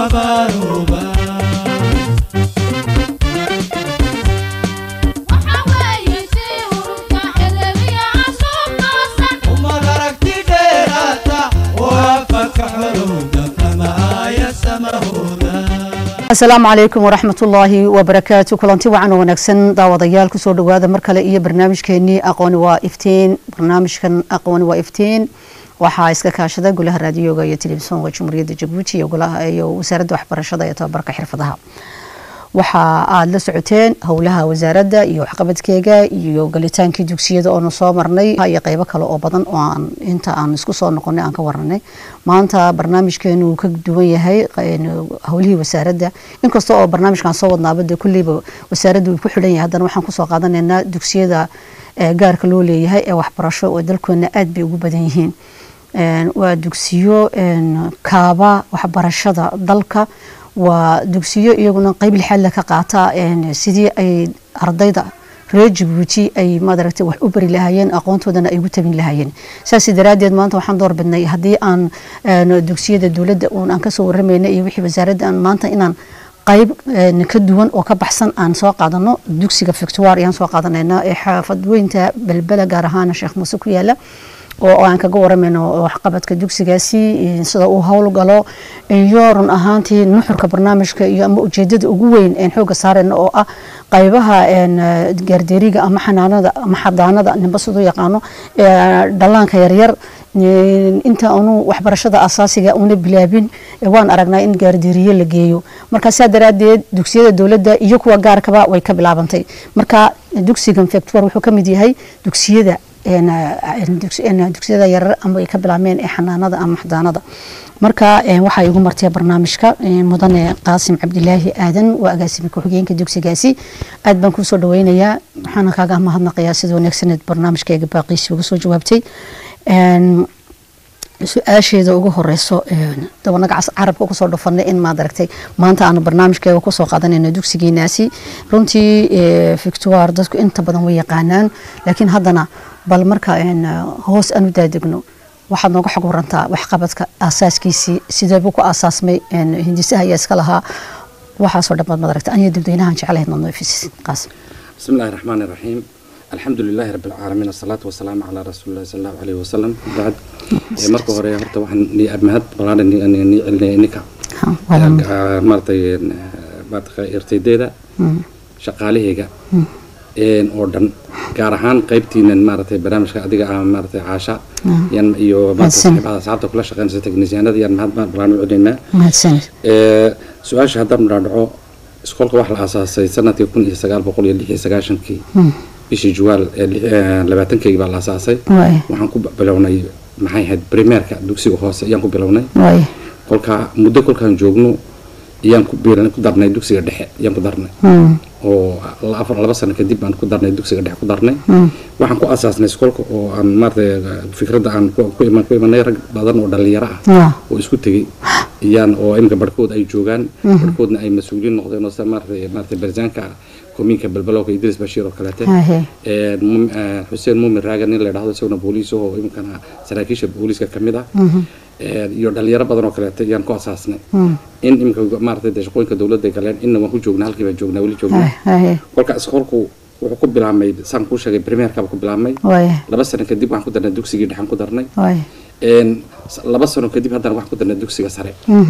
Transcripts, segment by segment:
abaaruba ummad aragti dheeraata oo afaka xorowda kama aaya samahooda asalaamu calaykum waraxmatullaahi wabarakaatu kulanti wacan oo wanaagsan daawadayaal kusoo dhawaada mar kale iyo barnaamijkeenii aqooni waa iftiin barnaamijkan aqooni waa iftiin waxaa iska kaashada golaha raadiyoga iyo telefisonka jumhuuriyadda jabuuti iyo golaha iyo wasaaradda waxbarashada ee tababarka xirfadaha waxa aada la socoteen howlaha wasaaradda iyo waxqabadkeega iyo galitaankii dugsiyada oonu soo marnay iyo qeybo kale oo badan oo aan inta aan isku soo noqonay aan ka waranay maanta barnaamijkeenu uu ka duwan yahay howlihii wasaaradda inkasta oo barnaamijkan soo wadnaaba dee kulleyba wasaaradda uu ku xidhan yahay haddana waxaan kusoo qaadanaynaa dugsiyada gaarka loo leeyahay ee waxbarasho oo dalkeena aada bay ugu badan yihiin waa dugsiyo kaaba waxbarashada dalka waa dugsiyo iyaguna qeyb lixaadla ka qaata sidii ay ardayda reer jabuuti ay maaragtay wax u bari lahaayeen aqoontoodana ay ugu tabin lahaayeen saas daraaddeed maanta waxaan door bidnay haddii aan dugsiyada dowladda uun aan kasoo waramayna iyo wixii wasaaradda aan maanta inaan qayb ka duwan oo ka baxsan aan soo qaadano dugsiga victoire ayaan soo qaadanayna ee xaafad weynta belbela gaar ahaan sheekh muuse ku yaala oo aan kaga waramayno waxqabadka dugsigaasi sida uu howlgalo iyo run ahaantii nuxurka barnaamijka iyo ama ujeedada ugu weyn een xooga saarayna oo ah qaybaha gaardeeriga ama xanaanada ama xadaanada ninba siduu yaqaano dhallaanka yaryar inta aanu waxbarashada asaasiga una bilaabin waan aragnaa in gaardeeriye la geeyo marka saa daraadeed dugsiyada dowladda iyo kuwa gaarkaba way ka bilaabantay marka dugsigan factor wuxuu ka mid yahay dugsiyada dugsiyada yarar ama ay ka bilaabmeen ee xanaanada ama xadaanada marka waxaa igu martay barnaamijka mudane qaasim cabdilaahi aadan waa agaasimi ku-xigeenka dugsigaasi aad baan kuu soo dhaweynayaa waxaana kaaga mahadnaqayaa sida wanaagsaneed barnaamijkayga baaqiisi uga soo jawaabtay su-aasheeda ugu horeyso dabanaga carabka kusoo dhufanay in maad aragtay maanta aanu barnaamijkeega kusoo qaadanayno dugsigeenaasi runtii victoire dadku inta badan way yaqaanaan laakiin haddana bal marka hoos aan u daadegno waxaad nooga xog warantaa waxqabadka aasaaskiisii sideebuu ku aasaasmay hindisaha ayaa iska lahaa waxaasoo dhan baad maad aragtay aniga dadweynahan jeclahayd nood noofisis qaasim بسم الله الرحمن الرحيم الحمد لله رب العالمين الصلاة والسلام على رسول الله صلى الله عليه وسلم بعد marka hore horta waxaan ni mahad balaaran ni ni celinaya ininka maaragtay maaragtay ardaydeeda shaqaalahayga oo dhan gaar ahaan qaybtiinan maaragtay barnaamijka adiga ah maaragtay caasha yan iyo maaragtay saaxiibada asxaabta kula shaqeynaysa teknisyaanada yan mahad balaan u celinaynaa mahadsanid su-aasha haddaan dhaadhaco iskoolka waxaa la aasaasay sanadkii kun iyo sagaal boqol iyo lix iyo sagaashankii bishii juwaal labaatankeygi baa la aasaasay waxaan ku bilownay maxay ahayd primeerka dugsiga hoose ayaan ku bilownay kolkaa muddo kolkaan joogno ayaan ku biiran ku darnay dugsiga dhexe ayaan ku darnay oo afar laba sano kadib baan ku darnay dugsiga dhexe ku darnay waxaan ku asaasnay iskoolka oo aan maaragtay fikradda aan ku iman ku imanay rag badan oo dhalinyaro ah oo isku tegey iyaan oo iminka barhkood ay joogaan barhkoodna ay mas-uuliyiin noqdeen oo sida maaragtay maaragtay barzaanka komiinka balbalowka idris bashiir oo kaleete xuseen muumin raagan nin la dhahdo isaguna booliis oo iminkana saraakiisha booliiska ka mid ah iyo dhalinyaro badan oo kaleete ayaan ku asaasnay in iminka maaragtay dee shaqooyinka dowladda galeen inna waan ku joognaa halkii baan joognaa weli joognaa kolka iskoolku wuxuu ku bilaabmay saan kuu sheegay primeerkaba ku bilaabmay laba sano kadib waxaan ku darnay dugsigii dhexan ku darnay laba sano kadib haddana waxaan ku darnay dugsiga sare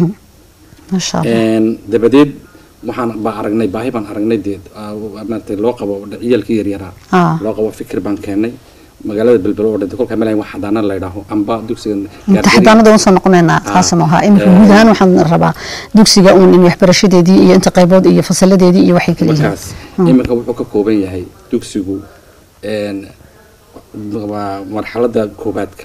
dabadeed waxaan baa aragnay baahi baan aragnay dee maaragtay loo qabo ciyaalkii yaryaraa loo qabo fikir baan keenay magaalada belbelo oo dhintay kolkaa melahay wax xadaana la yidhaaho amba dugsiga xadaanada waan soo noqonaynaa taasam ahaa iminka guud ahaan waxaan rabaa dugsiga uun in waxbarashadeedii iyo inta qaybood iyo fasaladeedii iyo waxay kala yihiin markaas iminka wuxuu ka kooban yahay dugsigu waa marxaladda koobaadka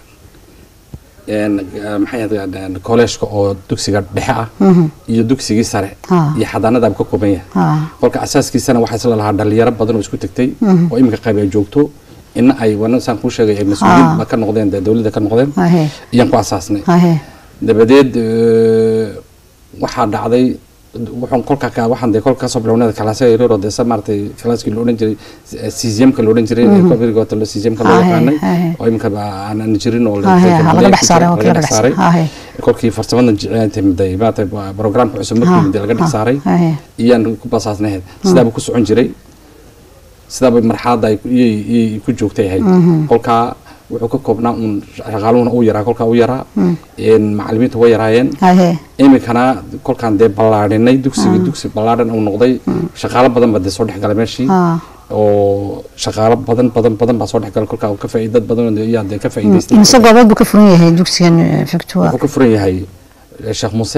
maxay ahayd kolleejka oo dugsiga dhexe ah iyo dugsigii sare iyo xadaanadaaba ka kooban yahay kolka asaaskiisana waxaa isla lahaa dhalinyaro badan oo isku tegtay oo iminka qayb ay joogto ina ay wana saan kuu sheegay ay mas-uuliyiin ka noqdeen dee dowladda ka noqdeen ayaan ku asaasnay dabadeed waxaa dhacday wuxuun kolka ka waxaan dee kolka kasoo bilownada kalaasa yaryar oo dee sa maaragtay kalaaskii la odhan jiray cesiumka la odhan jiray coviga lo cesiumka loo Hahe, yaqaanay hahe. oo iminka aanan jirin oo Hahe, la- ha laga dhex saaray, oo laga kii laga dhex dhex saaray saaray. Hahe. kolkii farsamadan timiday maaragtay programka cusub markii mid laga dhex Ha, saaray hahe. iyaan ku basaasnahayd sidaaba ku socon jiray sidaaba marxaladda ay ku- iyay iyay ku joogtay ahayd kolkaa wuxuu ka koobnaa uun shaqaaluhuna uu yaraa kolkaa u yaraa een macalimiinta way yaraayeen hahe iminkana kolkaan dee ballaadhinay dugsigii dugsi ballaadhan uu noqday shaqaalo badan baa dee soo dhexgalay meeshii ha oo shaqaalo badan badan badan baa soo dhexgalay kolkaa uu ka faa'iid dad badan oo yaa dee ka faa'iidaystay imise goobood buu ka furan yahay dugsigan eh, victoire wuxuu ka furan yahay eh, sheekh muuse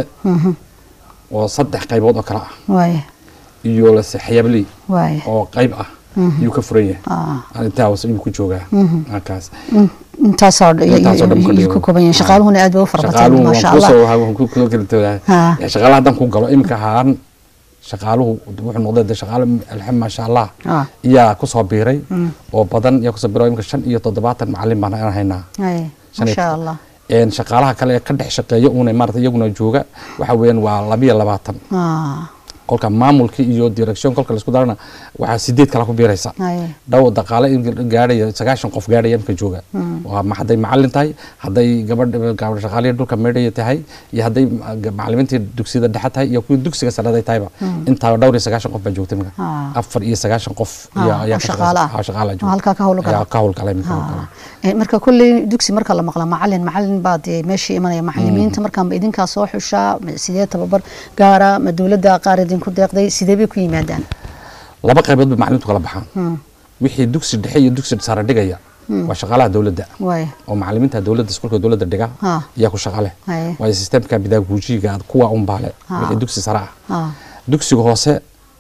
oo saddex qaybood oo kale ah waaya iyo lase xayaabley waaya oo qayb ah ayuu ka furan yahay Ah. intaa hoose ayuu ku joogaa halkaas intaasoo Intaasoo dhan ka ayuu dhigo. ka kooban yahay shaqaaluhuna aad bay u fara bateen shaqaaluhu maasha waan allah kusoo waan ku kula kala toogaa Ha. shaqaalaha haddaan ku galo iminka ahaan shaqaaluhu wuxuu noqday dee shaqaale alxam maasha allah Ah. iyaa kusoo biiray oo badan iyaa kusoo biiray iminka shan iyo toddobaatan macalin baan aan haynaa Haye, Shan iyo- maasha allah een shaqaalaha kale ee ka dhex shaqeeya uuna maarata iyaguna jooga waxa weeyaan waa labiyo labaatan Ah, kolka maamulkii iyo direction kolka laisku darana waxaa sideed kala ku biiraysa haye. dhow daqaale in gaadhaya sagaashan qof gaadhaya imka jooga waa ma hadday macalin tahay hadday gabadh gabadh shaqaaliya dhulka meedhaya tahay iyo hadday ma- macalimiintii dugsiyada dhexe tahay iyo kuwii dugsiga sarada tahayba intaa dhowr iyo sagaashan qof baa joogta imika Ah. afar iyo sagaashan qof Ah, ayaa- ayaa oo ka shaqaale ah. shaqeysa- ah, shaqaale Oo jooga. halkaa ka howlgala. Ayaa ka howlgala imika Ha. howlgala. Eh, marka kolley dugsi marka la maqla macalin macalin baa dee meeshii imanaya macalimiinta markaa ma idinkaa soo xushaa ma sidee tababar gaara ma dowladda qaar idinku deeqday sidee bay ku yimaadaan laba qaybood bay macalimiintu kala baxaan wixii dugsi dhexe iyo dugsi sare dhigaya waa shaqaalaha dowladda waaya oo macalimiinta dowladda iskuulka dowladda dhiga Ha. ayaa ku shaqale Haye. waayo sistemka bidaaguujiga kuwa unbaale Ha. wixii dugsi sare ah Ha. dugsiga hoose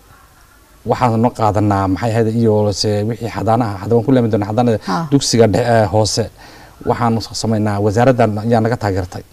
waxaan noo qaadanaa maxay ahayd iyo se wixii xadaanaha hadda waan ku leemi doonaa xadaanada Ha. dugsiga dhe- eh, hoose waxaan samaynaa wasaaraddan ayaa naga taageertay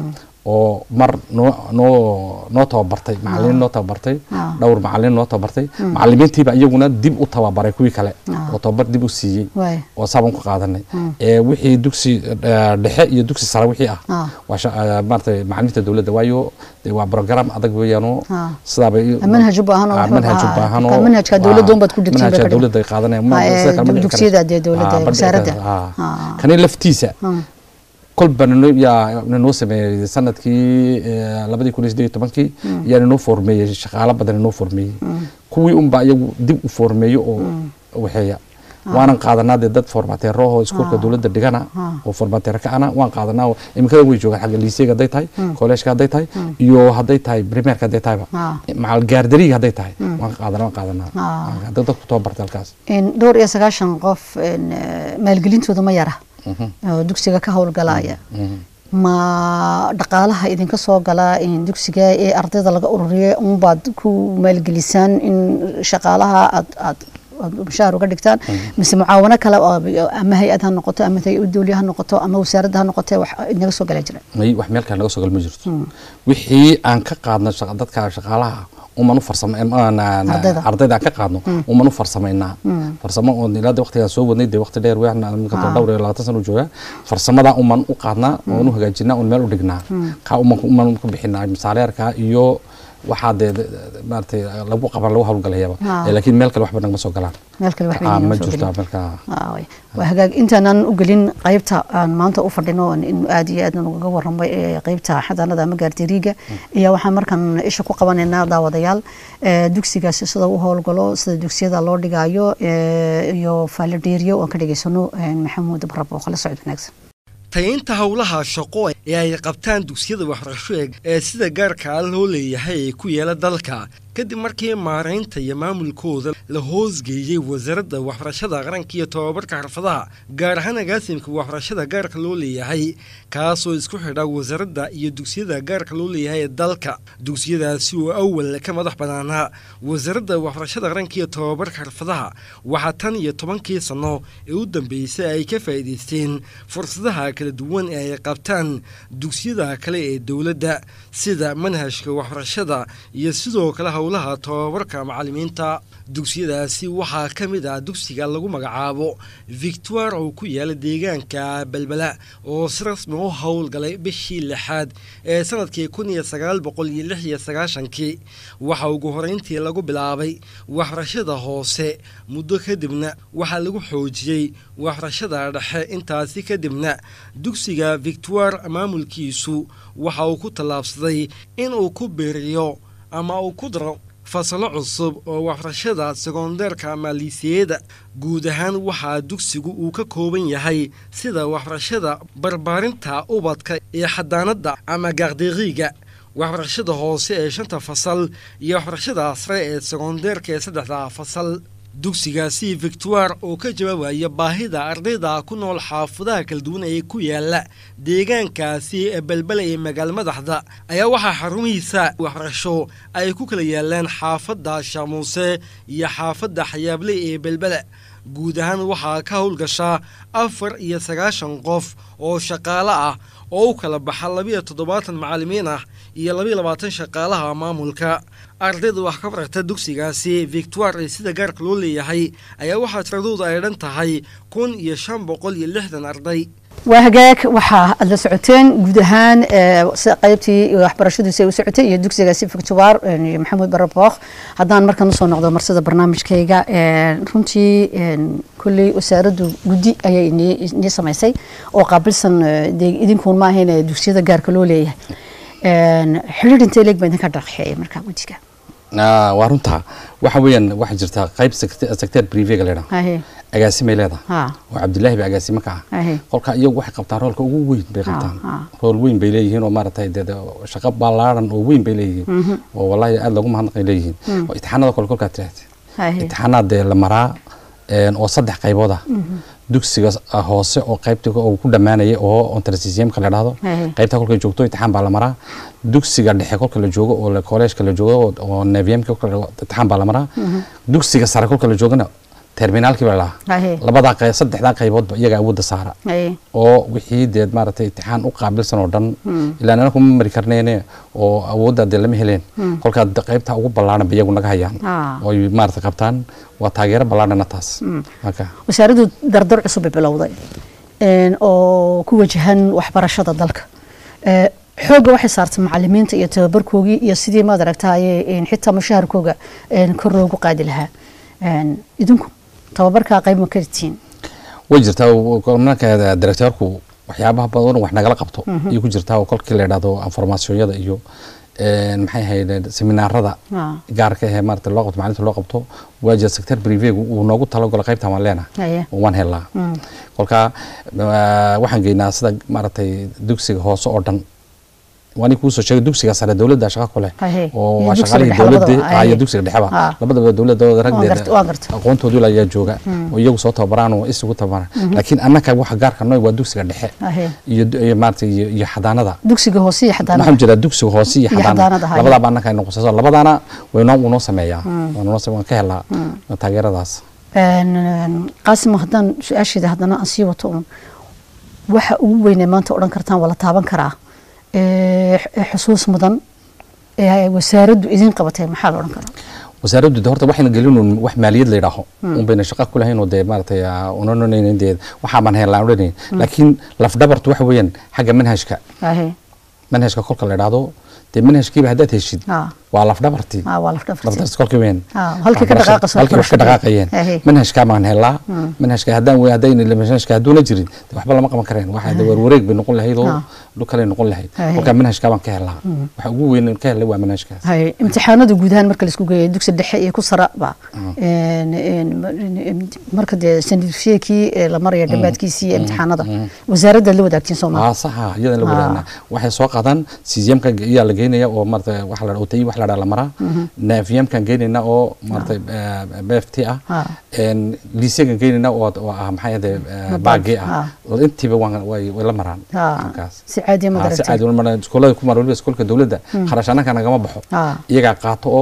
oo mar noo noo noo tababartay macalimiin noo tababartay Ha. dhowr macalimiin noo tababartay macalimiintiiba iyaguna dib u tababaray kuwii kale Ha. oo tababar dib u siiyey waaya oo saabaan ku qaadanay ee wixii dugsi eh, dhexe iyo dugsi sare wixii ah Ah. waa sha- eh, maaragtay macalimiinta dowladda waayo dee waa program adag weeyaano Ah. sidaabay manhaj u baahan oo Ah, wuxuu manhaj u ahaa- baahan marka oo- manhajka waa- dowladda unbaad ku dhigtay bay manhajka ka dhigan. dowladda ay qaadanayaan Ah, ee, sida kale ma dhici dugsiyada karayso. dee dowladda, Ah, ma dhici wasaaradda. karayso. Ah. Ah. kani laftiisa Hmm. kolba nano yaa nanoo sameeyey sanadkii eh, labadii kun iyo siddeed iyo tobankii yaa nanoo formeeyey shaqaalo badan nanoo formeeyey kuwii unbaa iyagu dib u formeeyo oo waxeeya waanan qaadanaa dee dad formateero oo iskuulka dowladda dhigana oo formateero ka ana waan qaadanaa oo iminkada way joogaan xagga liiseyga hadday tahay kolleejka hadday tahay iyo hadday tahay primerka hadday tahayba Ah. macal gaardariga hadday tahay waan qaadanaa waan qaadanaa Ah. hadda dadku tababartay halkaas In dhowr iyo sagaashan qof in, eh, maalgelintooda ma yara oo dugsiga ka howlgalaya ma dhaqaalaha idinka soo gala in dugsiga ee ardayda laga ururiya unbaad ku maalgelisaan in shaqaalaha aad aad aad mushaar uga dhigtaan mise mucaawano kale oo ama hay-ad ha noqoto ama hay-ad dowliya ha noqoto ama wasaaradda ha noqote wax inaga soo gala jira may wax meel kale naga soo gal ma jirto wixii aan ka qaadno shaqa- dadka shaqaalaha uman u farsama Ardayda. ardayda aan ka qaadno uman u farsamaynaa farsamo oo ilaa de waqtigaan soo wadnay dee waqti dheer weexna minka Ah. dhowr iyo labaatan sano jooga farsamadaa uman u qaadnaa oon u hagaajinaa oon meel u dhignaa kaa uman uman ku bixinaa misaaleerka iyo waxaa dee de- de- maaragtay lagu qaban lagu hawlgalayaba Ah. Eh, laakiin meel kale waxba nagama soo galaan meel kale wax Ah, weyn ma inoo soo jirto gelin. marka Ah, way. waa hagaag intaanan u gelin qaybta aan maanta u fadhino in aad iyo aad uga waramay ee qaybta xadaanada ama gaardiriiga ayaa waxaan markan isha ku qabanaynaa daawadayaal ee, dugsigaasi sida u howlgalo sida dugsiyada loo dhigayo ee, iyo faaladheeriyo aan ka dhegaysano ee, maxamuud barab oo kala socod wanaagsan tayaynta howlaha shaqo ee ay qabtaan dugsiyada waxbarasho ee- ee sida gaarka ah loo leeyahay ee ku yaala dalka kadib markii maaraynta iyo maamulkooda la hoosgeeyey wasaaradda waxbarashada qaranka iyo tobabarka xirfadaha gaar ahaan agaasimka waxbarashada gaarka loo leeyahay kaasoo isku xidha wasaaradda iyo dugsiyada gaarka loo leeyahay ee dalka dugsiyadaasi oo awal ka madax banaanaa wasaaradda waxbarashada qaranka iyo tobabarka xirfadaha waxaa tan iyo tobankii sano ee u dambeysay ay ka faa'iidaysteen fursadaha kala duwan ee ay qabtaan dugsiyada kale ee dowladda sida manhajka waxbarashada iyo sidoo kale howlaha howlaha tobabarka macallimiinta dugsiyadaasi waxaa ka mid ah dugsiga lagu magacaabo victoire oo ku yaala deegaanka belbela oo si rasmi u howlgalay bishii lixaad ee sanadkii kun iyo sagaal boqol iyo lix iyo sagaashankii waxaa ugu horeyntii lagu bilaabay waxbarashada hoose muddo kadibna waxaa lagu xoojiyey waxbarashada dhexe intaasi kadibna dugsiga victoire maamulkiisu waxa uu ku tallaabsaday inuu ku biiriyo ama uu ku daro fasalo cusub oo waxbarashada sekondeerka ama liisiyada guud ahaan waxaa dugsigu uu ka kooban yahay sida waxbarashada barbaarinta ubadka iyo xadaanadda ama gaaqdeeqiiga waxbarashada hoose ee shanta fasal iyo waxbarashada sare ee sekondeerka ee saddexda fasal dugsigaasi victoire oo ka jawaabaya baahida ardayda ku nool xaafadaha kala duwan ee ku yaala deegaankaasi ee belbela ee magaalo madaxda ayaa waxaa xarumihiisa waxbarasho ay ku kala yaalaan xaafadda shaamuuse iyo xaafadda xayaable ee belbela guud ahaan waxaa ka howlgashaa afar iyo sagaashan qof oo shaqaale ah oo u kala baxa labiyo toddobaatan macallimiin ah iyo labiyo labaatan shaqaalaha maamulka ardayda wax ka barata dugsigaasi victoire ee sida gaarka loo leeyahay ayaa waxaa tiradooda ay dhan tahay kun iyo shan boqol iyo lixdan arday waa hagaag waxaa aad la socoteen guud ahaan qaybtii waxbarashadiisa ay u socotay iyo dugsigaasi victoire iyo maxamuud barabooq haddaan markan usoo noqdo marsida barnaamijkayga runtii kulley wasaaraddu guddi ayay inii samaysay oo qaabilsan idinkuun ma ahayn dugsiyada gaarka loo leeyahay xidhiir intee leeg baa idinka dhaqxeeya markaa guddiga waa runtaa waxa weeyaan waxaa jirta qayb secteer privega leedhaa agaasimay leedahay oo cabdilaahi ba agaasimo ka ah kolka iyagu waxay qabtaan roolka ugu weyn bay qabtaan rool weyn bay leeyihiin oo maaragtay dee shaqo ballaaran oo weyn bay leeyihiin oo wallahi aada lagu mahadnaqay leeyihiin oo itixaanada kole kolkaa tiraahda itixaanaad dee la maraa oo saddex qaybood ah dugsiga hoose oo qaybta uu ku dhammaanaya oo ontrasisyamka la dhahdo qaybta kolka joogto imtixaan baa la maraa dugsiga dhexe kolka la joogo oo kolleejka la joogo oo neviyamka imtixaan baa la maraa dugsiga sare kolka la joogana terminaalkii baa lahaa labadaa saddexdaa qayboodba iyaga awoodda saara oo wixii dee maaragtay imtixaan u qaabilsan oo dhan ilaa nana kuma mari karneene oo awoodda dee lama heleen kolkaa qaybta ugu ballaaran ba iyagu naga hayaan oo ay maaragtay qabtaan waa taageero ballaarana taas wasaaraddu dardar cusub bay bilowday oo ku wajahan waxbarashada dalka xoogga waxay saartay macalimiinta iyo tababarkoogii iyo sidii maad aragtaaye xitaa mushaharkooga kor loogu qaadi lahaa idinku tababarkaa qayb ma karitiin way jirtaa marka directeerku waxyaabaha badan wax nagala qabto iyo ku jirtaa kolkii la yidhahdo informaasiyonyada iyo maxay ahayd seminaarada gaarka ahee maarata loo qabto macalinta loo qabto waa jira sector privegu uu noogu talagalo qaybtan waan leenahay waan helaa kolkaa waxaan geynaa sida maaragtay dugsiga hoose oo dhan waani kuusoo sheegay dugsiga sare dowladda shaqa ku leh oo waa shaqaalihii dowladda iyo dugsiga dhexeba labadaba dowladooda ragdeeda aqoontoodu ayaa jooga oo iyagu soo tababaraan oo isugu tababaraan laakiin annaka waxa gaarka noy waa dugsiga dhexe iyo maarata iyo xadaanada dugsiga hoose iyo xadaanada waxaan jiraa dugsiga hoose iyo xadaanada labadaaba annaka aynu qusayso labadaana waynoo unoo sameeyaa waan ka helaa taageeradaas qaasimo haddaan su-aasheeda haddana aan sii wato un waxa ugu weynee maanta odhan kartaan waa la taaban karaa xusuus mudan ee wasaaraddu idin qabatay maxaa la odhan karaa wasaaraddu de horta waxayna gelin wax maaliyad la yidhaaho un bayna shaqo ku lahayn oo dee maaragtay unananayn dee waxaa baan helaan odhanayn laakiin lafdhabartu waxa weeyaan xagga manhajka manhajka kolka la yidhaahdo dee manhajkiiba haddaad heshid waa lafdhabartii lafdhabartii kolkii weyn halkii ka dhaqaaqayso halkii wax ka dhaqaaqayeen manhajkaa baan helaa manhajka haddaan wey haddayna manhajka hadduuna jirin waxba lama qaban kareen waxa de warwareeg bay noqon lahayd oo dhulkale noqon lahayd kolkaa manhajkaa baan ka helaa waxa ugu weyn ka helay waa manhajkaas imtixaanada guud ahaan marka laisku geeyo dugsi dhexe iyo ku saraba marka dee sanadfiyeekii la maraya dhammaadkiisii imtixaanada wasaaradda la wadaagtiin soo maa saxa iyadan la wadaagna waxay soo qaadaan sizyamka iyaa la geynaya oo maarata waxa la otay wax la dhaa la maraa nafiyamkan geynayna oo maarata bft ah liisyagan geynayna oo ah maxay ahde baagi ah intiiba way la maraan si caadi ma si caadi ma iskuulada ku mara waliba iskuulka dowladda kharash annaka nagama baxo iyagaa qaato oo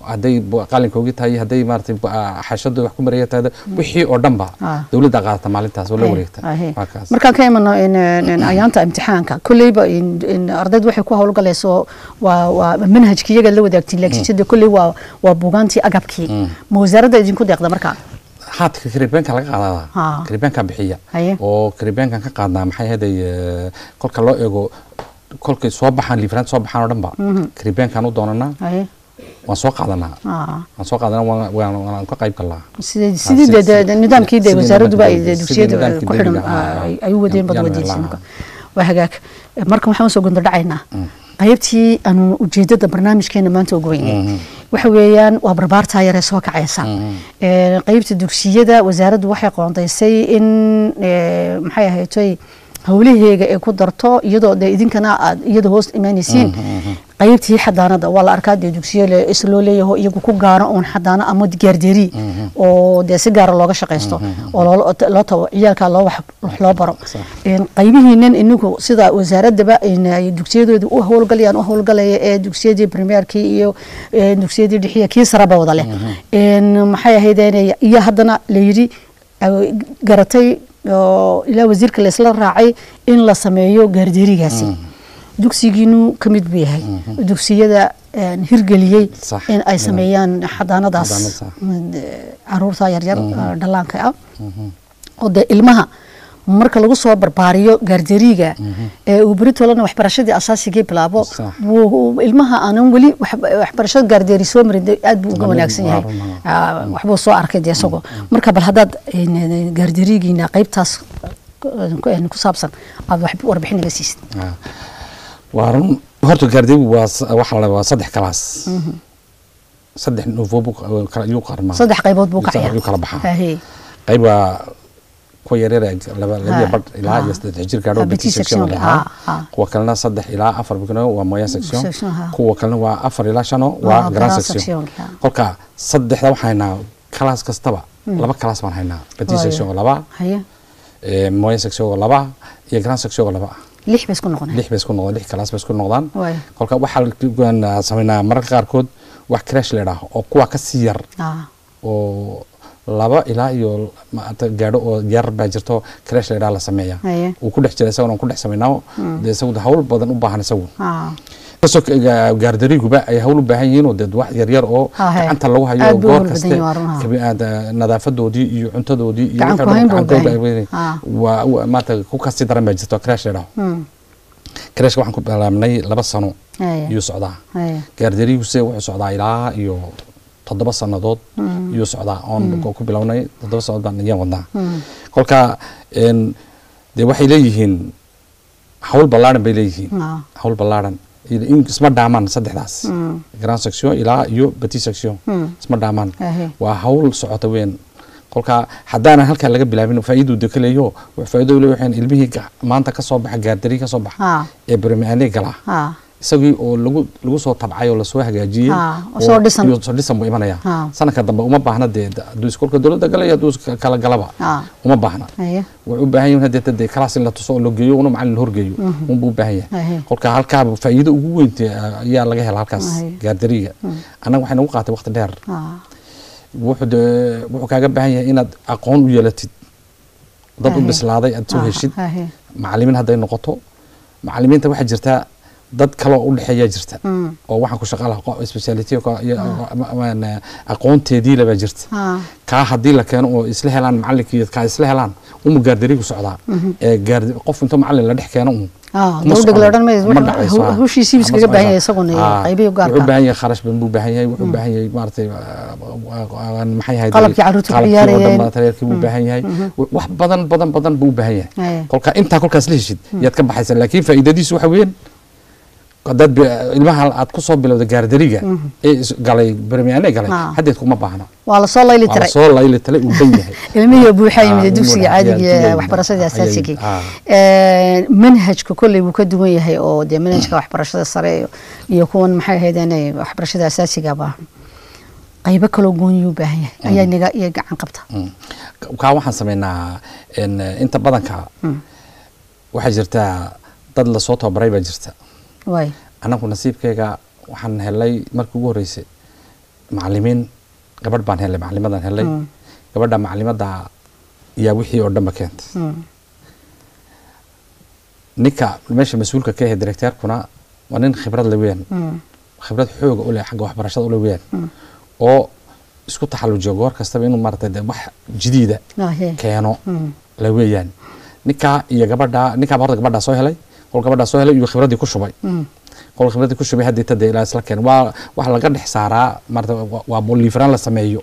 hadday bu- qalinkoogii tahay hadday maaragtay bu- ah, xashadu wax ku maraya tahay wixii oo dhanba Ah. dowladda qaadata maalintaas oo la Ahe, wareegta ahe. waa kaas markaan ka imano in, in ayaanta imtixaanka kolleyba in- in ardaydu waxay ku howlgalayso waa waa manhajki iyaga la wadaagtiin laakiin sida kolley waa waa buugaantii agabkii ma wasaaradda idinku deeqda markaa haadka karibeenka laga Ah. qaadaa karibeenka bixiya Haye. oo karibeenkan ka qaadnaa maxay ahaday eh, kolka loo eego kolkay soo baxaan liifraan soo baxaan oo dhanba karibeenkan u doonanaa haye waan soo qaadanaa ah waan soo qaadanaa waan- waan waan ka qayb galnaa sidii sidii si- dee dee nidaamkii dee sidii wasaaradduba ay nidaamkii dee dugsiyada nidaamkii ku xidhan dawliga ahaa, ay- ay u wadeen bad yaan wadaysa helaa. waa hagaag markan waxaan usoo gundo dhacaynaa qaybtii aanu ujeedada barnaamijkeena maanta ugu weynay waxa weeyaan waa barbaartaa yaree soo kacaysa Ee, qaybta dugsiyada wasaaraddu waxay qoondaysay in ee, maxay ahaydtoy howlaheega ay ku darto iyadoo dee idinkana aad iyada hoos imaanaysiin qaybtii xadaanada waa la arkaa dee dugsiyo le- is loo leeyaho iyagu ku gaaro uun xadaano ama gaardeeri oo dee si gaara looga shaqaysto oo loo- loo tabo ciyaalkaa loo wax wax loo baro Een, qaybihiinan inagu sida wasaaradaba in ay dugsiyadooda u howlgalayaan u howlgalaya ee dugsiyadii primeerkii iyo ee, dugsiyadii dhixiya kii saraba wada leh Een, maxay ahaydeen iyo haddana layidhi ay garatay oo ilaa wasiirka laysla raacay in la sameeyo gaardeerigaasi dugsigiinu ka mid buu yahay dugsiyada een, hirgeliyey Sax. in ay sameeyaan xadaanadaas Xadaanad, sax. ee, caruurta yaryar ee, dhallaanka ah oo dee ilmaha marka lagu soo barbaariyo gaarderiga ee uu beritolana waxbarashadii asaasigii bilaabo Sax. wuu- ilmaha aanan weli wax- waxbarashada gaardeeri soo marin dee aad buu uga Waa wanaagsan yahay waa run, Ah, waxbuu soo arkay dee isagoo marka bal haddaad een, gaarderigiina qaybtaas ku- ku ku saabsan aad wax warbixin naga siisid Ah. waa run horta gaardeegu waa s- waxa la waa saddex kalaas saddex nuufo buu ka- kala- yuu qarmaa saddex qaybood buu ka Yuu kala baxaa Haye. qayb waa kuwa yaryar ee laba labiya Ha, badh ilaa ha. iyo saddex jir gaadho Ha, petit petit section section, lahaa ha, ha. kuwa kalena saddex ilaa afar bikno waa moyen section Section, ha. kuwa kalena waa afar ilaa shano Ah, waa grand grand section section, ha. kolka saddexda waxaan haynaa kalaas kastaba laba kalaas baan haynaa petit Waayo. section oo laba haye eh, moyen section oo laba iyo grand section oo laba ah lix bay isku noqoneen lix bay isku noqdaan lix kalaas bay isku noqdaan Waayo. kolka waxaa la- sameynaa mararka qaarkood wax crash la idhaaho oo kuwa ka sii yar Ah, oo laba ilaa iyo maanta gaadho oo yar baa jirto crash la idhaha la sameeya Haye. uu ku dhex jira isaguna ku dhex sameynaa dee isagu hawl badan u baahan isagu ah. kasoo gaardariguba ay hawl u baahan yihiin oo dee wax yaryar oo Ah, he. gacanta lagu hayo Aad buu goor hawl badan kaste yahay, waa run, ah. kabi- aad, ah, nadaafadoodii iyo cuntadoodii iyo Gacan wixii ku oo dhan hayn buu gacankooda u baahan ay yahay. Ah. waa waa- maanta ku kasii daran baa jirto crash la idhaho Hmm. crashka waxaan ku bilaabnay laba sano Haye. iyuu socdaa Haye. gaardariguse wuxuu socdaa ilaa iyo toddoba sannadood iyuu socdaa oon ku bilownay toddoba sannadood baan iyaan wadnaa kolka een, dee waxay leeyihiin hawl ballaaran bay leeyihiin Ah. hawl ballaaran iyo in isma dhaamaan saddexdaas grand section ilaa iyo petit section isma dhaamaan Ahe. waa hawl socota weyn kolka haddaanan halkaa laga bilaabin faa'iiduu de ka leeyo faa'iido le waxaan ilmihii ga- maanta ka soo baxa gaardari ka soo baxa Ah. ee bermiane galaa Ah. isagii oo lagu lagu soo tabcay oo lasoo hagaajiyey Ah, oo soo dhisan. iyo soo dhisan buu imanaya Ah. sanadka dambe uma baahna dee hadduu iskolka dowladda galaya hadduu is- kala galaba Ah. uma baahna Haye. wuxuu u baahan yahay hadeeta dee kalaas in la tuso oo la geeyo una macalin la horgeeyo unbuu u baahan yahay Ahe. kolka halkaa faa'iido ugu weynta ayaa laga hela halkaas Ahe. gaardariga annaga waxay nagu qaatay waqti dheer Ah. wuxuu dee wuxuu kaaga baahan yahay inaad aqoon u yeelatid dad u Ahe. bislaaday aad soo Ah, heshid ahe. macalimiin hadday noqoto macalimiinta waxaa jirtaa dad kale oo u dhexeeyaa jirta Mm. oo waxaan ku shaqa laha speciality aqoonteedii labaa jirta Ah. kaa haddii la keeno oo isla helaan macalinkii kaa isla helaan uma gaardarigu socdaa ee gaardi qof inta macalin la dhex keeno un Ah, uma dowdeg la soconayo. odhan mayso. Ma Wuxuu- dhacayso, hu- ah. hawshiisii buu Ma iskaga baahan yahay soconayso. isaguna iyo Ah, qaybihi u gaarka wuxuu ah. u baahan yahay kharash badan buu u baahan yahay wuxuu u baahan yahay maaragtay ah, maxay ahayd Qalabkii carruurta ku qalabkii oo dhan ciyaarayeen. baa tareerkii buu u baahan yahay wax badan badan badan buu u baahan yahay Aye. kolka intaa kolkaas la heshid yaad ka baxaysa laakiin faa'iidadiisu waxa weyn haddaad bi- ilmaha aad ku soo bilowda gaardariga ee is- galay bermiane galay Ah. haddeed kuma baahna waa la soo layli waa tiray soo layli tale uu dan yahay ilmihii buuxaa Ah, yimid ilmuhu dugsiga dhan- caadiga ayaa ee duwan. waxbarashada Ayay- asaasigii ah. Ee, manhajka kolley wuu ka duwan yahay oo dee manhajka waxbarashada sare iyo- iyo kuwan maxay ahaydeen waxbarashada asaasiga baa qaybo kaloo gooniyuu u baahan yahay ayaa naga iyo gacan qabta Mm. kaa waxaan sameynaa en, inta badanka waxaa jirtaa dad lasoo tababaray baa jirta waay annagu nasiibkayga waxaan helay markii ugu horreysay macalimiin gabadh baan helay macalimadaan helay gabadha macalimada yaa wixii oo dhanba keentay ninka meesha mas-uulka ka ahe directeerkuna waa nin khibrad le weyaan khibrad xooga u leh xagga waxbarashada ule weyaan oo isku taxallujiyo goor kastaba inuu maaragtay de wax jadiida keeno la weeyaan ninkaa iyo gabadha ninkaaba horta gabadhaa soo helay qol gabadhaa soo helay iyo khibraddii ku shubay qol khibraddii ku shubay haddii tade ilaa isla keen waa waxa laga dhex saaraa maarata waa liifraan la sameeyo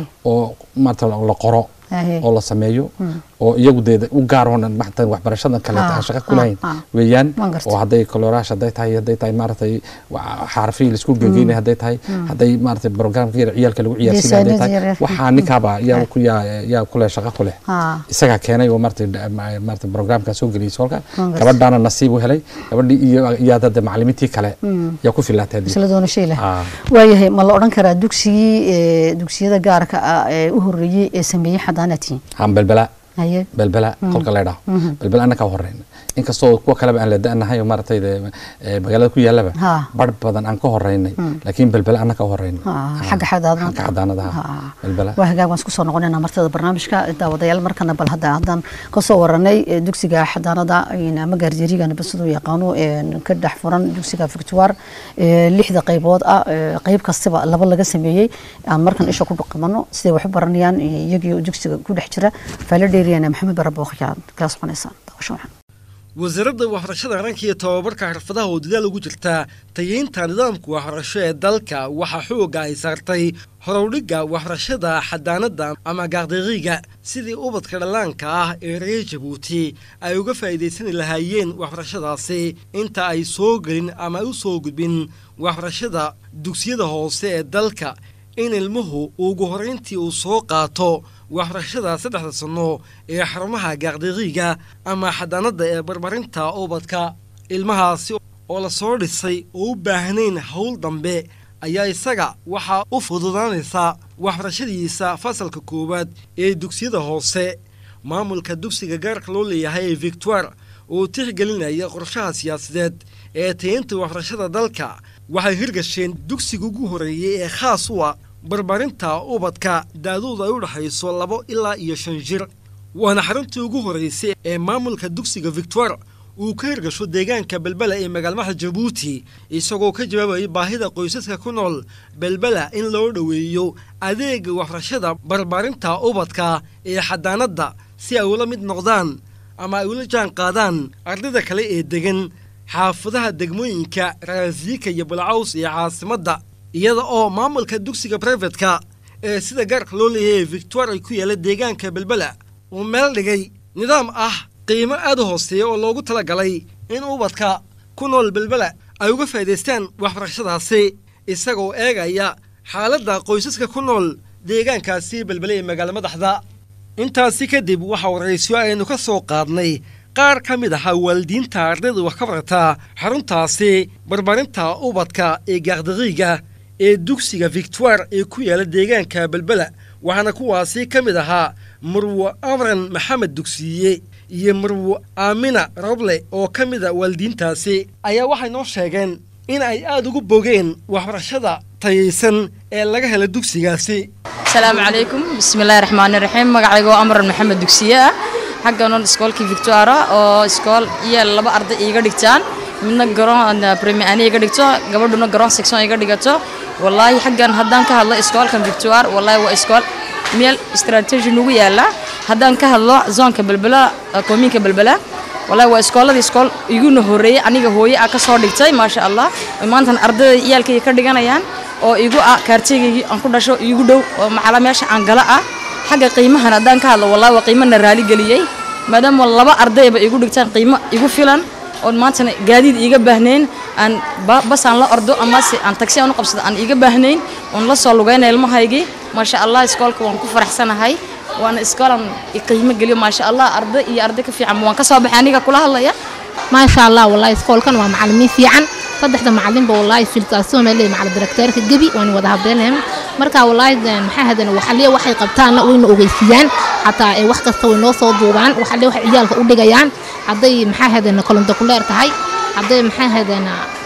oo maarata la qoro oo la sameeyo oo iyagu dee u gaar oonan maxtan waxbarashadan kaleeta aan shaqo ku lahayn weeyaan oo hadday koloraash hadday tahay hadday tahay maaragtay xarafihii laisku gegeynay hadday tahay hadday maaragtay programka yar ciyaalka lagu ciyaarsiinay hadday tahay waxaa ninkaaba yaa ku yaa yaa ku leh shaqo ku leh isagaa keenay oo maaragtay maaragtay programka soo geliyay soolka gabadhaana nasiib u helay gabadhii iyo iyo hadda macalimiintii kale yaa ku filaatay isla doonashay leh waayahay ma la odhan karaa dugsigii dugsiyada gaarka ah ee u horreeyey ee sameeyey xadaanatiin han belbela belbela kolka la dhaho belbela annaka horeyn inkastoo kuwa kaleba aan la da-nahay oo maaragtay magaalada ku yaalaba bar badan aan ka horeynay laakiin belbela annaka horeynay xagga xagga xadaanadaha belbela waa hagaag waan isku soo noqonayna martada barnaamijka daawadayaal markana bal hadda haddaan kasoo waranay dugsiga xadaanada ama gaarjeeriga nabasadu yaqaano ka dhex furan dugsiga victoire lixda qaybood ah qayb kastaba laba laga sameeyey aan markan isha ku dhaqamano siday wax u baranayaan iyagii dugsiga ku dhex jira faalo dheeriyana maxamed barabookhyaa kala soconaysaan daawasho waxaan wasaaradda waxbarashada qaranka iyo tobabarka xirfadaha oo dadaal ugu jirta tayeynta nidaamka waxbarasho ee dalka waxaa xooga ay saartay horowdhigga waxbarashada xadaanadda ama gaaqdaqiiga sidii ubadka dhallaanka ah ee reer jabuuti ay uga faa'iidaysani lahaayeen waxbarashadaasi inta ay soo gelin ama ay u soo gudbin waxbarashada dugsiyada hoose ee dalka in ilmuhu ugu horrayntii uu soo qaato waxbarashada saddexda sanno ee xarumaha gaaqdaqiiga ama xadaanadda ee barbarinta ubadka ilmahaasi oo la soo dhisay oo u baahnayn howl dambe ayaa isaga waxaa u fududaanaysa waxbarashadiisa fasalka koowaad ee dugsiyada hoose maamulka dugsiga gaarka loo leeyahay ee victoire oo tixgelinaya qorshaha siyaasadeed ee tayeynta waxbarashada dalka waxay hirgasheen dugsiga ugu horreeyey ee khaas u ah barbarinta ubadka daadoodu ay u dhexayso labo ilaa iyo shan jir waana xaruntii ugu horraysay ee maamulka dugsiga victoire uu ka hirgasho deegaanka belbela ee magaalmaha jabuuti isagoo ka jawaabayay baahida qoysaska ku nool belbela in loo dhoweeyo adeega waxbarashada barbaarinta ubadka ee xadaanadda si ay ula mid noqdaan ama ay ula jaan qaadaan ardayda kale ee degan xaafadaha degmooyinka raasiika iyo bulcaws ee caasimadda iyada oo maamulka dugsiga brifetka ee sida gaarka loo leeyahay victoire ay ku yaalla deegaanka belbela uu meel dhigay nidaam ah qiimo aad u hooseeya oo loogu tala galay in ubadka ku nool belbela ay uga faa'idaystaan waxbarashadaasi isagoo eegaya xaaladda qoysaska ku nool deegaankaasi belbele ee magaalo madaxda intaasi kadib waxaa waraysyo aynu ka soo qaadnay qaar ka mid ahaa waalidiinta ardayda wax ka barata xaruntaasi barbaarinta ubadka ee gaaqdaqiiga ee dugsiga victoire ee ku yaalla deegaanka belbela waxaana kuwaasi ka mid ahaa marwo amran maxamed dugsiiye iyo marwo aamina roble oo ka mida waalidiintaasi ayaa waxay noo sheegeen in ay aad ugu bogeen waxbarashada tayaysan ee laga hela dugsigaasi asalaamu calaykum bismillahi raxmaani raxiim magacayga waa amran maxamed dugsiye ah xagganon iskoolkii victoria oo iskool iyo laba arday iiga dhigtaan midna garoon premiani iga dhigto gabadhuna garoon section iga dhigato wallaahi xaggan haddaan ka hadlo iskoolkan victoire wallaahi waa iskool meel strategy nagu yaala haddaan ka hadlo zoonka belbela koominka belbela wallaahi waa iskooladii iskool iguna horeeyey aniga hooye ah ka soo dhigtay maasha allah maantan ardayda iyaalkayga ka dhiganayaan oo igu ah kaartigaygii aan ku dhasho igu dhow oo macala meesha aan gala ah xagga qiimahan haddaan ka hadlo wallahi waa qiimana raali geliyey maadaama laba ardayba igu dhigtaan qiimo igu filan oon maantana gaadiid iiga baahnayn aan bas aan la ordo amase aan tagsi aan u qabsado aan iiga baahnayn oon la soo lugaynaya ilmahaygii maasha allah iskoolka waan ku faraxsanahay waana iskoolan qiimo geliyo maasha allah arday iyo arday ka fiican waan ka soo baxay aniga kula hadlaya maasha allah wallahi iskoolkan waa macalimiin fiican saddexda macalinba wallahi filtaasoo meel macalin direkteerka gebi waan wada habdeenahay marka wallahi maxaa hadan waxaliya waxay qabtaanna wayna ogeysiiyaan xataa ee wax kasta way noo soo duubaan waxaliya waxay ciyaalka u dhigayaan hadday maxaa hadan kolonto ku leer tahay hadday maxaa hadan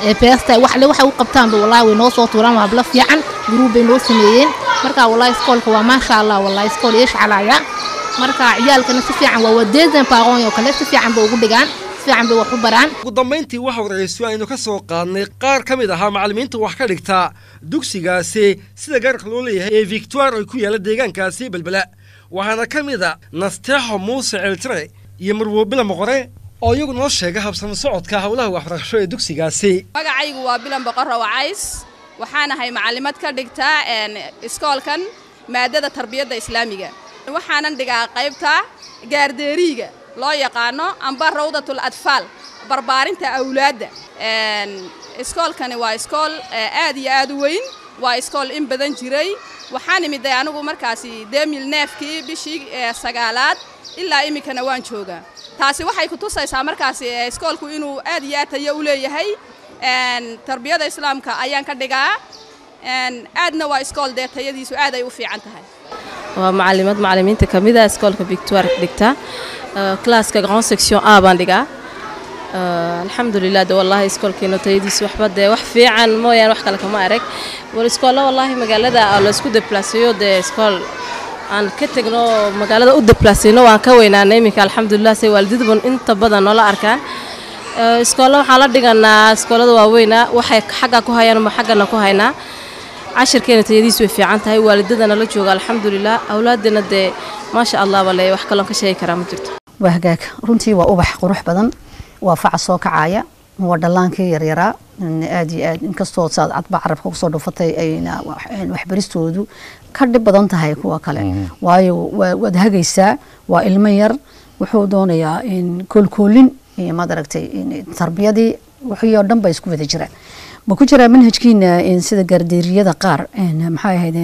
ee beesta waxle waxay u qabtaanba wallaahi way noo soo tuuraan waa hablo fiican guruub bay noo sameeyeen marka wallaahi iskoolka waa maasha allah wallaahi iskool yeesh calaya marka ciyaalkana si fiican waa wadeedan baaqoon oo kale si fiican bay ugu dhigaan si fiican bay wax u baraan ugu dambayntii waxa warayso aynu ka soo qaadnay qaar ka mid ahaa macallimiinta wax ka dhigta dugsigaasi sida gaarka loo leeyahay ee victoire ay ku yaalla deegaankaasi belbela waxaana ka mid a nasteexo muuse ceeltire iyo marwoobila moqore oo iyagu noo sheega habsami socodka howlaha waxbarasho ee dugsigaasi magacaygu waa bilan boqorro wacays waxaanahay macallimad ka dhigta iskoolkan maadada tarbiyadda islaamiga waxaanan dhigaa qaybta gaardeeriiga loo yaqaano amba rawdatul atfaal barbaarinta awlaadda iskoolkani waa iskool aad iyo aad u weyn waa iskool in badan jiray waxaan imiday anigu markaasi demil neefkii bishii sagaalaad ilaa iminkana waan joogaa taasi waxay ku tusaysaa markaasi iskoolku inuu aad iyo aad tayo u leeyahay tarbiyada islaamka ayaan ka dhigaa aadna waa iskool dee tayadiisu aad ay u fiican tahay waa macalimad macalimiinta ka mid ah iskoolka victoire dhigta classka grand section a baan dhigaa alxamdulilah de wallaahi iskoolkeena tayadiisu waxba dee wax fiican mooyaan wax kale kama arag war iskoolla wallaahi magaalada laysku deplaseeyo dee iskool aan ka tegno magaalada u deplaaseyno waan ka weynaanay iminka alxamdulilah say waalididuban inta badan noola arkaan iskoolla waxaan la dhiganaa iskoollada waaweyna waxay xagga ku hayaan ma xaggana ku haynaa cashirkeena tayadiisu way fiican tahay waalidadana la jooga alxamdulilah awlaadana dee maasha allah bale wax kaloon ka sheegi karaa ma jirto waa hagaag runtii waa ubax qurux badan waa faca soo kacaya waa dhallaankii yaryaraa aad iyo aad inkastoo saad cadba carabka kusoo dhufatay ayna waxbaristoodu ka dhib badan tahay kuwa kale waayo waad hagaysaa waa ilmo yar wuxuu doonayaa koolkoolin iyo maad aragtay tarbiyadii wixii oo dhan ba isku wada jiraan ma ku jiraa manhajkiina sida gaardeeriyada qaar maxay ahayd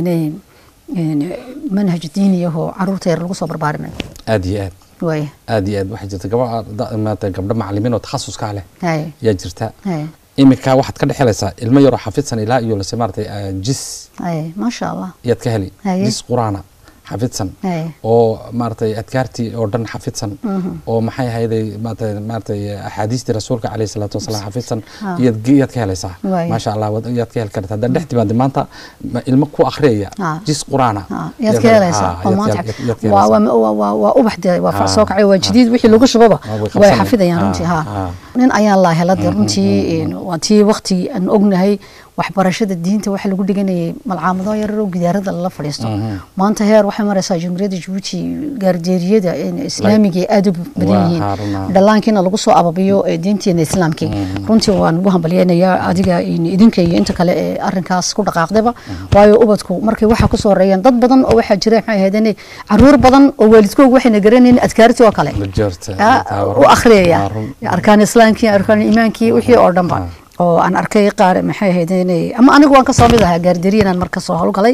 manhaj diiniyahoo caruurta yar lagu soo barbaarinayo aad iyo aad waaya aad iyo aad waxaa jirta gaba maata gabdho macalimiin oo takhasuskaa leh hay yaa jirta hay iminka waxaad ka dhexelaysaa ilmo yaroo xafidsan ilaa iyo lase maaratay jis hay maasha allah yaad ka heli Haye. jis quraana xafidsan hay oo maaratay adkaartii oo dhan xafidsan oo maxay ahayday maarata maaratay axaadiistii rasuulka caleyhi salaatu wasalaam xafidsan Ah. iyaad iyaad ka helaysaa Waay. maasha allah wad- iyaad ka heli kartaa haddaan dhex timaada maanta ma- ilmo ku akhriyaya Ah. jis quraana Ah, yaad ka helaysaa Ah, oo yaad ka- maanta yaad- yaad ka waa helaysaa. waa waa waa ubax dee waa fac Ah, soo kacay waa ah. jadiid wixii lagu shubaba Ah, way way qabsanayaan. xafidayaan Ah, runtii ha ah. nin ayaan laa hela dee runtii een, waa tii waqti aan ognahay waxbarashada diinta waxa lagu dhiganayay malcaamado yararoo gidaarada lala fadhiisto maanta heer waxay maraysaa jumhuuriyadda jabuuti gaardeeriyada een, islaamiga ay aada u badan Waa yihiin Haruna. dhallaankiina lagu soo ababiyo ee diinteena islaamkii runtii waan ugu hambalyeynayaa adiga in idinka iyo inta kale ee arinkaas ku dhaqaaqdaba waayo ubadku markay waxaa kusoo horeeyaan dad badan oo waxaa jira maxay ahaydeen caruur badan oo waalidkooga waxayna garanaynin adkaartii oo kale Ma jirta. Ah, Taa waa u run. akhriyaya Waa run. arkaan islaamkii arkaan iimaankii wixii oo dhanba oo aan arkay qaar maxay ahaydeen ama anigu waan kasoo mid ahaa gaarderiyan aan marka soo howlgalay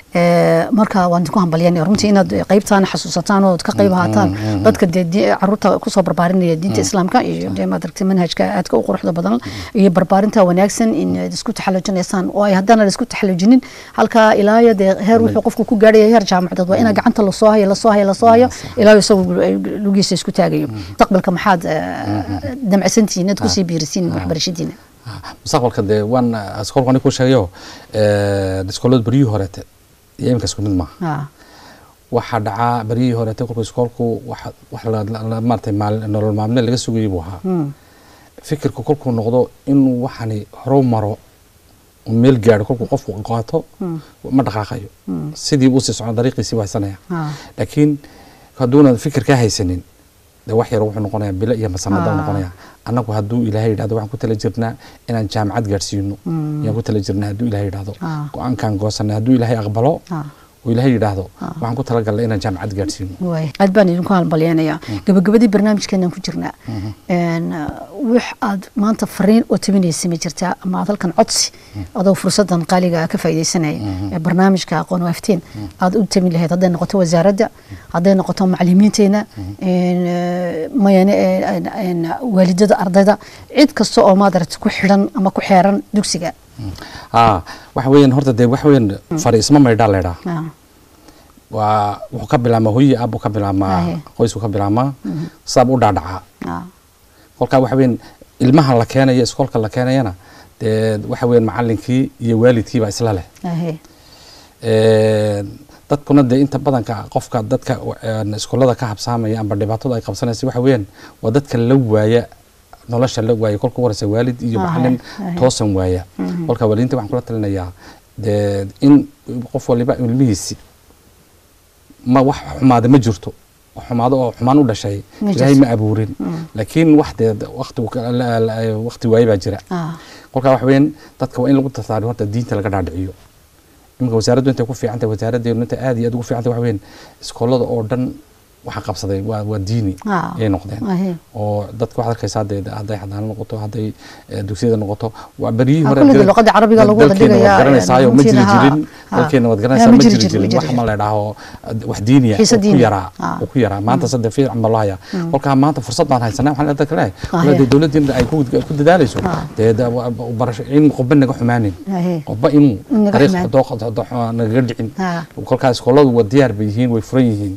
Ee, marka waan ku hambalyanaya runtii inaad qaybtaan xasuusataan oo ka qayb ahaataan dadka dee di- caruurta kusoo barbaarinaya diinta islaamka iyo dee maad aragtay manhajka aadka u quruxda badan iyo barbaarinta wanaagsan in aad isku taxalujinaysaan oo ay haddana la isku taxalujinin halkaa ilaayo dee heer wuxuu qofku ku gaadhaya heer jaamacadeed waa inaa gacanta lasoo hayo lasoo hayo lasoo hayo ilaayo isagu lugiisa isku taagayo mustaqbalka maxaad eh, damcsantihiin inaad kusii biirisiin waxbarashadiina mustaqbalka dee waan iskoolka ani ku sheegayo iskoolada beryihii horeete iyo iminka isku mid maaha Ah, waxaa dhacaa beryihii horeete kolka iskoolku waxa wax la- la- la- maaratay maal- nolol maalmeed laga sugayay buu ahaa fikirku kolkuu noqdo inuu waxani horu maro uu meel gaadho kolkuu qofku qaato ma dhaqaaqayo sidii buu sii socon dariiqiisii buu haysanaya ah, laakiin hadduuna fikir ka haysanin de wax yar wuxuu noqonayaa bilo iyo masanada Ah. noqonaya annagu hadduu ilaahay yidhahdo waxaan ku tala jirnaa inaan jaamacad gaadhsiino yaan ku tala jirnaa hadduu ilaahay yidhahdo Ah. go-aankaan goosanay hadduu ilaahay aqbalo ah. oo ilaahay yidhaahdo waxaan ku talagalnay inaan jaamacad gaadhsiino waay aad baan idinku halmalyeenayaa gabagabadii barnaamijkeenaan ku jirnaa Een, uh, wax aad maanta fariin oo tabinaysa ma jirtaa ama aad halkan codsi adoo fursadan qaaliga ah ka faaidaysanaya ee barnaamijka aqoon waaftiin aad u tabin lahayd hadday noqoto wasaaradda hadday noqoto macalimiinteena een, uh, mayane een, een, waalidada ardayda cid kasta oo maadarata ku xidhan ama ku xeeran dugsiga aa waxa weeyaan horta dee waxa weeyaan fariisma maydhaa leedhaa Ah, waa wuxuu ka bilaabmaa hooyi aabuu ka bilaabmaa Ahe. qoysuu ka bilaabmaa saab u dhaadhacaa ah, kolkaa waxa weeyaan ilmaha la keenayo iskoolka la keenayana dee waxa weeyaan macalinkii iyo waalidkii baa isla leh ahe dadkuna dee inta badanka qofka dadka een, iskoolada ka habsaamaya amba dhibaatada ay qabsanaysa waxa weeyaan waa dadka la waaya nolosha la waaya kolka horeysa waalid iyo Ahe, macalin ahe. toosan waaya kolka waalidiinta waxaan kula talinayaa dee in qof waliba ilmihiisi ma wax xumaada ma jirto wax xumaado oo xumaan u dhashay Ma ilaahay jirto. ma abuurin laakiin wax dee waqti waqti waaye baa jira ah kolkaa waxa weeyaan dadka waa in lagu tartaariyo horta diinta laga dhaadhiciyo iminka wasaaraddu intay ku fiican tahay wasaaraddeenu intay aad iyo aad ugu fiican tahay waxa weeyaan iskoolada oo dhan waxa qabsaday waa waa diini Ah. ayay noqdeen ahe oo dadka waxaad arkaysaa dee hadday xadaano noqoto hadday eh, dugsiyada noqoto waa beryihii Ah, hore kulligii gar- luqadda carabiga lagu wada dalkeena dhigayaa, waad garanaysaayo ma jiri runtiina, ha, jirin ha. dalkeena waad Ya, garanaysaa ma ma jiri jiri jirin, ma jirin jiri wax ma la idhaaho wax diiniya Xiise oo ku diini. yaraa Ah. oo ku yaraa maanta sadde fiican baa loo hayaa kolkaa maanta fursad baan haysanaa waxaan dadka leeyahay Ah, walaal dee yeah. dowladdeena ay ku ku dadaalayso Ah. dee da- wa- wa- barasho in qofba naga xumaanin ahe qofba inuu Naga dariiq xumaan. dooq dooq- nagaga dhicin Ah. kolkaa iskooladu waa diyaar bay yihiin way furan yihiin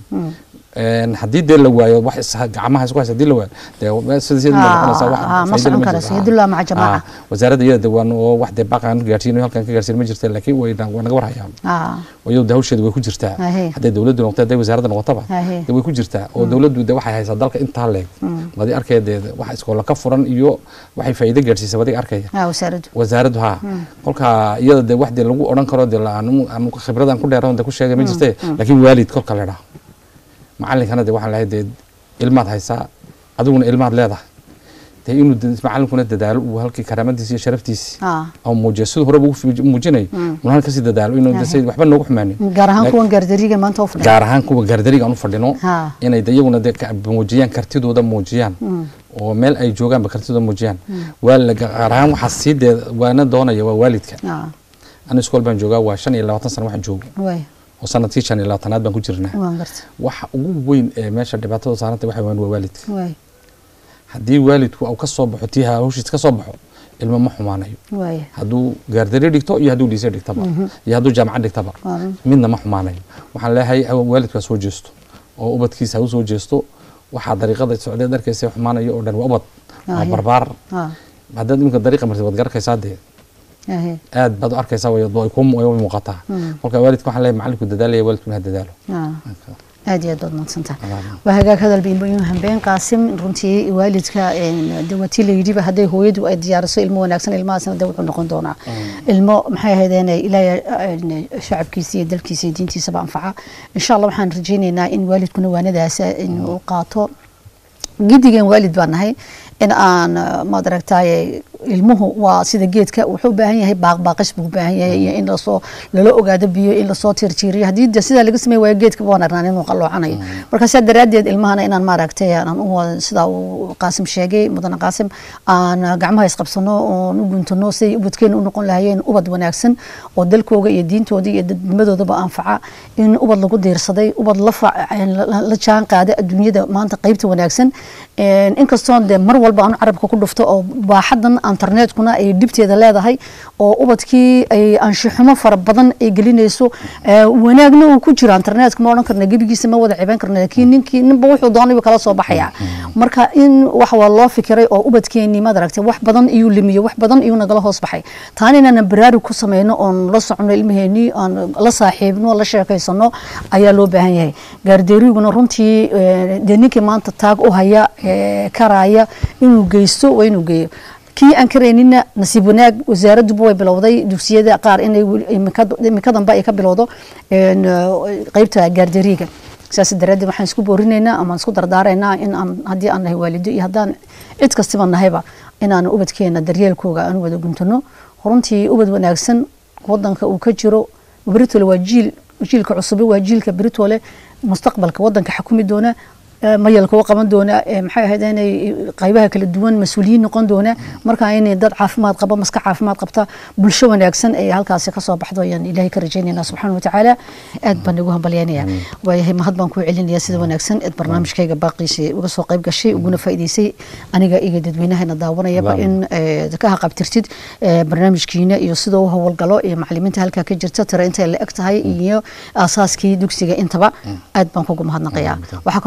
Een, haddii dee la waayo wax is- gacmaha isku haysa haddii la waayo dee sida sida Ah, noqonaysaa wax ah, ma faa'iido socon lama karo, jirto. sayidullah maca jamaaca. Ah, wasaaradda iyada waan oo wax dee baaqan gaarsiin halkan ka gaarsiin ma jirta laakiin way way naga warhayaan ah wayo dee hawsheeda way ku jirtaa Ahe. hadday dowladdu noqoto hadday wasaaradda noqotaba Ahe. dee way ku jirtaa oo dowladdu dee waxay haysaa dalka intaa leeg wadi arkaya dee wax iskoola ka furan iyo waxay faa'iido gaarsiisay wadiga arkaya ah wasaaraddu wasaaraddu haa kolka iyada dee wax dee lagu odhan karo dee la- anu anu khibradan ku dheeran dee ku sheegay ma jirte laakiin waalid kolka la dhaho macalinkana dee waxaan lahay dee ilmaad haysaa adiguna ilmaad leedahay dee inuu de- macalinkuna dadaalo uu halkii karaamadiisi iyo sharaftiisi ah oo muujiyo siduu horeba ugu fi- muujinay uu halka kasii dadaalo inuu de say waxba noogu xumaanin gaar ahaan Laak- kuwan gaardariga maanta u fadhiya gaar ahaan kuwa gaardariga aan u fadhino Ha. inay de iyaguna de ka- muujiyaan kartidooda muujiyaan oo meel ay joogaanba kartidooda muujiyaan waa la gaar ahaan waxaa sii dee waana doonaya waa waalidka ah ana iskool baan joogaa waa shan iyo labaatan sano waxaan joogo way oo sanadkii shan iyo labaatanaad baan ku jirnaa waan garta waxa ugu weyn ee meesha dhibaatada saaranta waxa weyn waa waalidka way haddii waalidku uu ka soo baxo tii hawshiis ka soo baxo ilmo ma xumaanayo way hadduu gaardari dhigto iyo hadduu dhiise dhigtaba iyo hadduu jaamacad dhigtaba Waa. midna ma xumaanayo waxaan leeyahay ha- waalidku ha soo jeesto oo ubadkiisa ha u soo jeesto waxaa dariiqada socdeed arkaysa xumaanayo oo dhan waa ubad waa Ah, barbaar ah haddaad iminka dariiqa martid waad garakaysaa dee ahe aad baad u arkaysaa way way kuu way u muuqataa kolka waalidka waxaan leeyahay macalinku dadaalaya waalidkuna ha dadaalo ah aad iyo aad baad mahadsantahay Walaal. waa hagaag hadal biinbayin hambeen qaasim runtii waalidka een, de watii la yidhiba hadday hooyadu ay diyaariso ilmo wanaagsan ilmahaasna de wuxuu noqon doonaa ilmo maxay ahaydeen ilaahay een, shacabkiisa iyo dalkiisa iyo diintiisaba anfaca insha allah waxaan rajaynaynaa in waalidkuna waanadaas inuu qaato gidigeen waalid baan nahay in aan eh, maad aragtaaye ilmuhu waa sida geedka wuxuu u baahan yahay baaqbaaqis buu u baahan yahay iyo in lasoo lala ogaado biyo in lasoo tiirtiiriyo haddii de sidaa laga samey waayo geedka waan arnaan inuu qalloocanayo marka sidaa daraaddeed ilmahana inaan maaragtay aan u wada- sidaa uu qaasim sheegay mudane qaasim aan gacmaha isqabsano oon u guntano siday ubadkeena u noqon lahayeen ubad wanaagsan oo dalkooga iyo diintooda iyo dadnimadoodaba anfaca in ubad lagu diirsaday ubad la fa- la la jaan qaada adduunyada maanta qaybta wanaagsan Een, inkastoo de mar walba aan carabka ku dhufto oo baaxadan internetkuna ay dhibteeda leedahay oo ubadkii ay anshuxumo fara badan ay gelinayso ee, wanaagna uu ku jiro internetka ma odhan karna gebigiisa ma wada ciban karna laakiin ninkii ninba wuxuu doonayba kala soo baxaya marka in wax waa loo fikiray oo ubadkeenii maad aragtay wax badan iyuu limiyo wax badan iyuu nagala hoos baxay taana inaanan baraarug ku sameyno oon la socono ilmaheenii aan la saaxiibno la sheekaysano ayaa loo baahan yahay gaardeeriguna runtii ee, dee ninkii maanta taag u haya ee, karaya inuu geysto waa inuu geeyo kii aan karaynina nasiib wanaag wasaaradduba way bilowday dugsiyada qaar inay weli- imika- imikadanba ay ka bilowdo een, eh, qeybta gaarderiga sidaas daraaddeed waxaan isku boorinaynaa ama isku dardaaraynaa in aan haddii aan nahay waalido iyo haddaan cid kastiba nahayba inaan ubadkeena daryeelkooga aan wada guntano runtii ubad wanaagsan wadanka uu ka jiro britole waa jiil jiilka cusube waa jiilka britole mustaqbalka wadanka xakumi doona ee, mayalka u qaban doona ee, maxay ahayd inay qaybaha kala duwan mas-uuliyiin noqon doona marka inay dad caafimaad qaba maska caafimaad qabta bulsho wanaagsan ay halkaasi ka soo baxdo ayaan ilaahay ka rajaynayna subxaana watacaala aad baan igu hambalyaynaya waayahay mahad baan kuu celinaya sida wanaagsan eed barnaamijkayga baaqiisa uga soo qayb gashay uguna faa'iidaysay aniga iyo dadweynahana daawanayaba in ee, ka haqabtirtid ee, barnaamijkiina iyo sida u howlgalo iyo macalimiinta halkaa ka jirta tira intay la eg tahay iyo aasaaskii dugsiga intaba aad baan kugu mahadnaqayaa waxaa kaloo mahad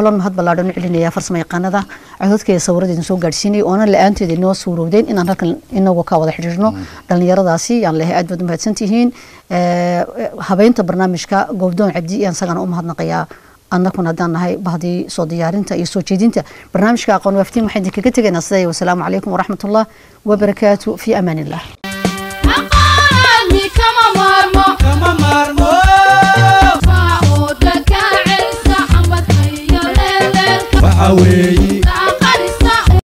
ballaadhan u celinaya farsamo yaqaanada codadkeeda sawiradeedin soo gaadhsiinay oona la-aanteeda inoo suurowdeen inaan halkan inagu ka wada xidhiirno dhallinyaradaasi yaan lehay aad baad u mahadsantihiin habeynta barnaamijka goobdoon cabdi iyaan isagana u mahadnaqayaa annakuna haddaan nahay bahdii soo diyaarinta iyo soo jeedinta barnaamijka aqoon waaftiin waxaan idinkaga tegaynaa sidaa wasalaamu calaykum waraxmatullah wabarakaatu fi amaan illah kama maarmo waxa weeyi